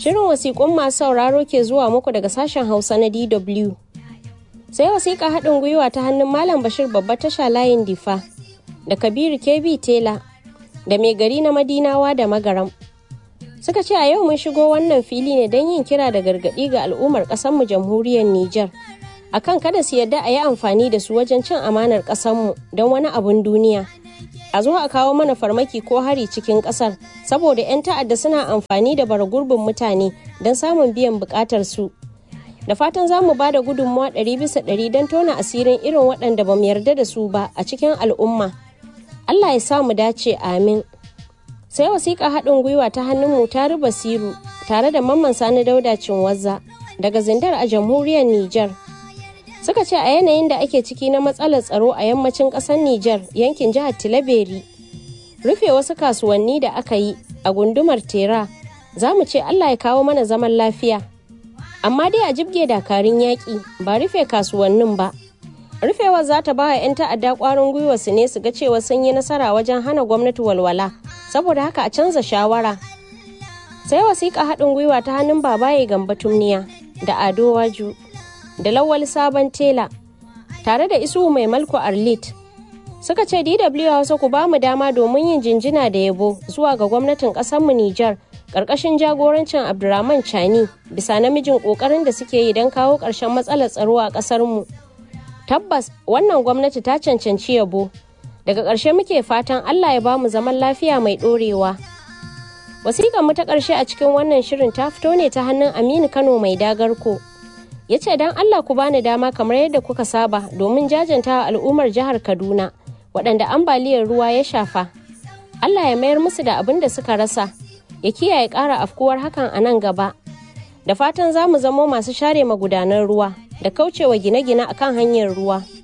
Shirin wasiƙun masu sauraro ke zuwa muku daga sashen Hausa na DW. Sai wasiƙa haɗin gwiwa ta hannun Malam Bashir babba tasha layin Difa da Kabiru KB Tela da mai gari na Madinawa da Magaram. Suka ce a yau mun shigo wannan fili ne don yin kira da gargaɗi ga al'ummar ƙasarmu jamhuriyar Nijar. akan kada su yarda a yi amfani da su wajen cin amanar ƙasarmu don wani abun duniya. A zo a kawo mana farmaki ko hari cikin ƙasar saboda 'yan ta'adda suna amfani da bara gurbin mutane don samun biyan buƙatar su. Da fatan za mu ba da gudunmawa ɗari bisa ɗari don tona asirin irin waɗanda ba mu yarda da su ba a cikin al'umma. Allah ya sa mu dace amin. Sai wasiƙa haɗin gwiwa ta hannun mu ta Basiru tare da Mamman Sani Dauda Cinwazza daga Zindar a jamhuriyar Nijar. suka ce a yanayin da ake ciki na matsalar tsaro a yammacin ƙasar Nijar yankin jihar Tilaberi. Rufe wasu kasuwanni da aka yi a gundumar Tera za mu ce Allah ya kawo mana zaman lafiya. Amma dai a jibge dakarun yaƙi ba rufe kasuwannin ba. Rufewar za ta ba wa 'yan ta'adda ƙwarin gwiwa su ne su ga cewa sun yi nasara wajen hana gwamnati walwala saboda haka a canza shawara. Sai wasiƙa haɗin gwiwa ta hannun babaye gamba tumniya da ado waju. da lawal sabon tela tare da isu mai malko arlit suka ce dw hausa ku ba mu dama domin yin jinjina da yabo zuwa ga gwamnatin mu nijar ƙarƙashin jagorancin abdurrahman chani bisa namijin ƙoƙarin da suke yi don kawo ƙarshen matsalar tsaro a ƙasarmu tabbas wannan gwamnati ta cancanci yabo daga ƙarshe muke fatan allah ya ba mu zaman lafiya mai ɗorewa wasiƙar mu ta ƙarshe a cikin wannan shirin ta fito ne ta hannun aminu kano mai dagarko ya ce don Allah ku bani dama kamar yadda kuka saba domin jajanta al'ummar jihar Kaduna waɗanda ambaliyar ruwa ya shafa. Allah ya mayar musu da abin da suka rasa, ya kiyaye ƙara afkuwar hakan a nan gaba. Da fatan za mu zamo masu share magudanan ruwa da kaucewa gine-gine akan hanyar ruwa.